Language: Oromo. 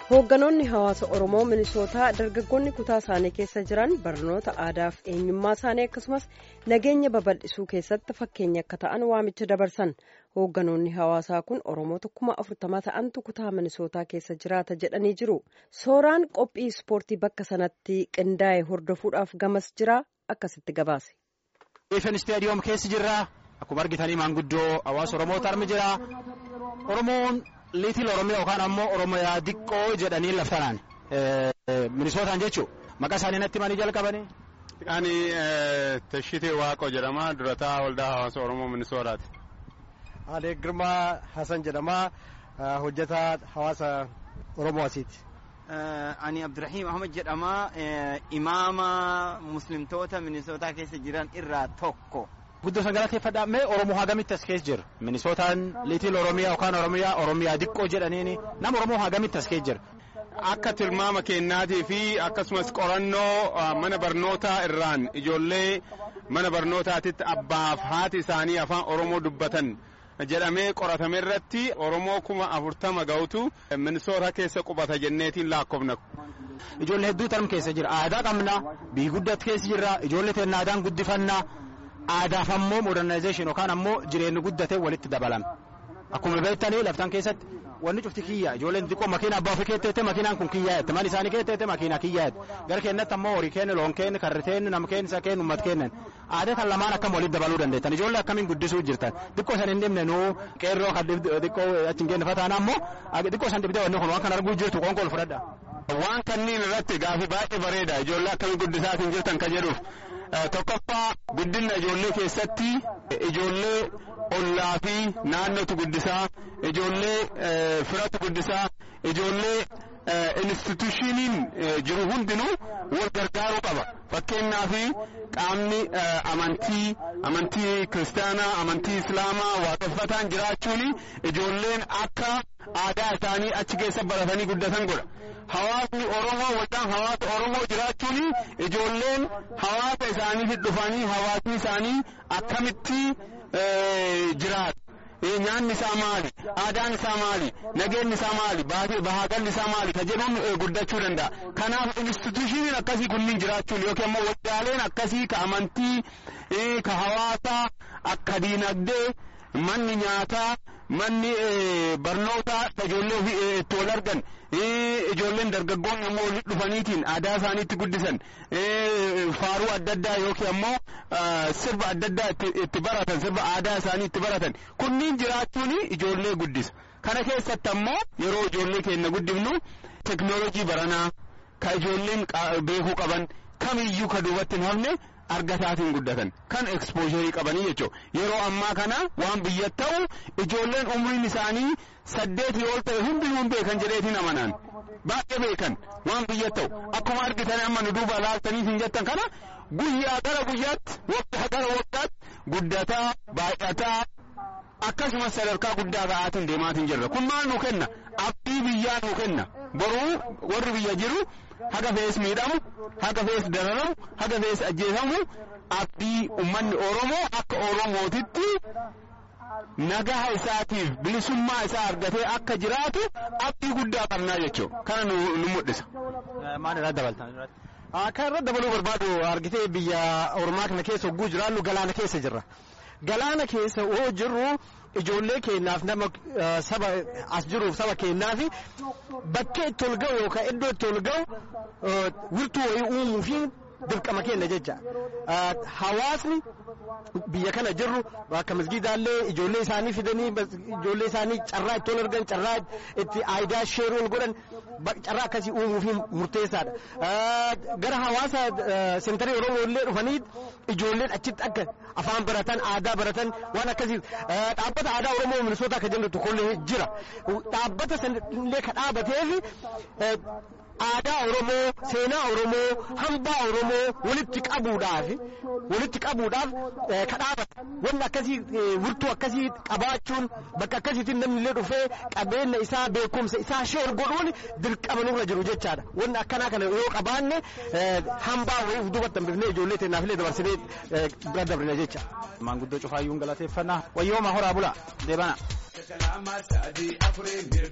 Hoogganoonni hawaasa Oromoo Minisootaa dargaggoonni kutaa isaanii keessa jiran barnoota aadaa fi eenyummaa isaanii akkasumas nageenya babal'isuu keessatti fakkeenya akka ta'an waamicha dabarsan. Hoogganoonni hawaasaa kun Oromoota kuma afurtama ta'antu kutaa Minisootaa keessa jiraata jedhanii jiru. Sooraan qophii ispoortii bakka sanatti qindaa'e hordofuudhaaf gamas jira akkasitti gabaase. Ifen istaadiyoom keessa jirra. Akkuma argitanii maanguddoo hawaasa Oromoota armi jira. Oromoon liitil Oromiyaa yookaan ammoo Oromiyaa diqqoo jedhanii laftanaan Minisootaan jechuun maqaa isaanii natti himanii jalqabanii. Ani Tashitee Waaqoo jedhama durataa waldaa hawaasa Oromoo Minisootaati. Alee Girmaa Hasan jedhama hojjetaa hawaasa Oromoo asiiti. Ani Abdurrahiim Ahmad jedhama imaama muslimtoota Minisootaa keessa jiran irraa tokko. Guddoo san galateeffadhaa mee Oromoo hagamitti as keessa jira? Minisootaan liitil Oromiyaa yookaan Oromiyaa Oromiyaa diqqoo jedhaniini nama Oromoo hagamitti as keessa jira? Akka tilmaama kennaatii fi akkasumas qorannoo mana barnootaa irraan ijoollee mana barnootaatitti abbaaf haati isaanii afaan Oromoo dubbatan jedhamee qoratame irratti Oromoo kuma afurtama ga'utu Minisoota keessa qubata jenneetiin lakkoofna. Ijoollee hedduu tarm keessa jira. Aadaa qabna, biyyi guddatu keessa jirra, ijoollee teenya aadaan guddifannaa. Aadaaf ammoo modernizeeshin yookaan ammoo jireenyi guddatee walitti dabalame. Akkuma beektanii laftan keessatti wanni cufti kiyya ijoolleen xiqqoo makiina abbaa ofii keetteette makiinaan kun kiyyaa jette mana isaanii keetteette makiina kiyyaa jette gara keenyatti ammoo horii keenya loon keenya karri keenya nama keenya isa keenya uummata keenya aadaa kan lamaan akkam walitti dabaluu dandeettan ijoollee akkamiin guddisuu jirtan xiqqoo san hin dhibne nuu qeerroo kan xiqqoo achi hin geenne fataan ammoo xiqqoo san dhibdee wanni kun waan kan arguu jirtu qoonqool fudhadha. Waan kanniin irratti gaafii baay'ee bareeda ijoollee akkamiin guddisaatiin jirtan ka jedhuuf tokkoffaa guddina ijoollee keessatti ijoollee ollaa fi naannootu guddisaa ijoollee firatu guddisaa ijoollee institushiniin jiru hundinuu wal gargaaruu qaba fakkeenyaaf qaamni amantii amantii kiristaanaa amantii islaamaa waaqeffataan jiraachuun ijoolleen akka aadaa isaanii achi keessa baratanii guddatan godha. hawaasni Oromoo waldaan hawaasa Oromoo jiraachuun ijoolleen hawaasa isaaniif dhufanii hawaasni isaanii akkamitti jiraatu. Nyaanni isaa maali? Aadaan isaa maali? Nageenyi isaa maali? Bahaagalli isaa maali? Ka jedhuun guddachuu danda'a. Kanaaf institushiniin akkasii kunniin jiraachuun yookiin immoo waldaaleen akkasii ka amantii, ka hawaasaa, akka diinagdee, manni nyaataa, manni barnootaa ijoollee ofii itti wal argan ijoolleen dargaggoonni immoo walitti dhufaniitiin aadaa isaaniitti guddisan faaruu adda addaa yookiin ammoo sirba adda addaa itti baratan sirba aadaa isaanii itti baratan kunniin jiraachuun ijoollee guddisa kana keessatti ammoo yeroo ijoollee keenya guddifnu teknoolojii baranaa ka ijoolleen beekuu qaban kamiyyuu ka duubatti hin hafne argataatiin guddatan kan ekspoosharii qabanii jechuudha yeroo ammaa kana waan biyya ta'u ijoolleen umriin isaanii saddeetii ol ta'e hundinuu hin beekan jedheetiin amanaan baay'ee beekan waan biyya ta'u akkuma argitan amma nu duuba laaltaniif hin jettan kana guyyaa gara guyyaatti waggaa gara waggaatti guddataa baay'ataa akkasumas sadarkaa guddaa ga'aatiin deemaatiin jirra kun maal nu kenna abdii biyyaa nu kenna boruu warri biyya jiru haga fees miidhamu haga fees dararamu haga fees ajjeefamu abdii ummanni oromoo akka oromootitti nagaha isaatiif bilisummaa isaa argatee akka jiraatu abdii guddaa qabnaa jechuudha kana nu mul'isa. Maal irraa dabaltan? Kan irra dabaluu barbaadu argitee biyya Oromaa kana keessa hogguu jiraannu galaana keessa jirra. Galaana keessa yoo jirru ijoollee keenyaaf nama saba as jiruuf saba keenyaaf bakkee itti ol ga'u yookaan iddoo itti ol ga'u wirtuu wayii uumuu fi dirqama keenya jecha. Hawaasni biyya kana jirru akka masgiidaallee ijoollee isaanii fidanii ijoollee isaanii carraa itti ol argan carraa itti aayidaa sheeruu ol godhan carraa akkasii uumuu fi murteessaadha. Gara hawaasa sentarii Oromoo illee dhufanii ijoolleen achitti akka afaan baratan aadaa baratan waan akkasii dhaabbata aadaa Oromoo Minisootaa akka jennu tokkollee jira. Dhaabbata sanillee ka dhaabateef aadaa Oromoo, seenaa Oromoo, hambaa Oromoo walitti qabuudhaaf walitti qabuudhaaf ka dhaabata. Wanni akkasii wirtuu akkasii qabaachuun bakka akkasiitiin namni illee dhufee qabeenya isaa beekumsa isaa sheer godhuun dirqama nurra jiru jechaadha. Wanni akkanaa kana yoo qabaanne hambaa wayii duubatti hambifnee ijoollee teenyaaf illee dabarsinee bira dabrina jecha. Maanguddoo cufaayyuun galateeffannaa wayyooma horaa bulaa deebana.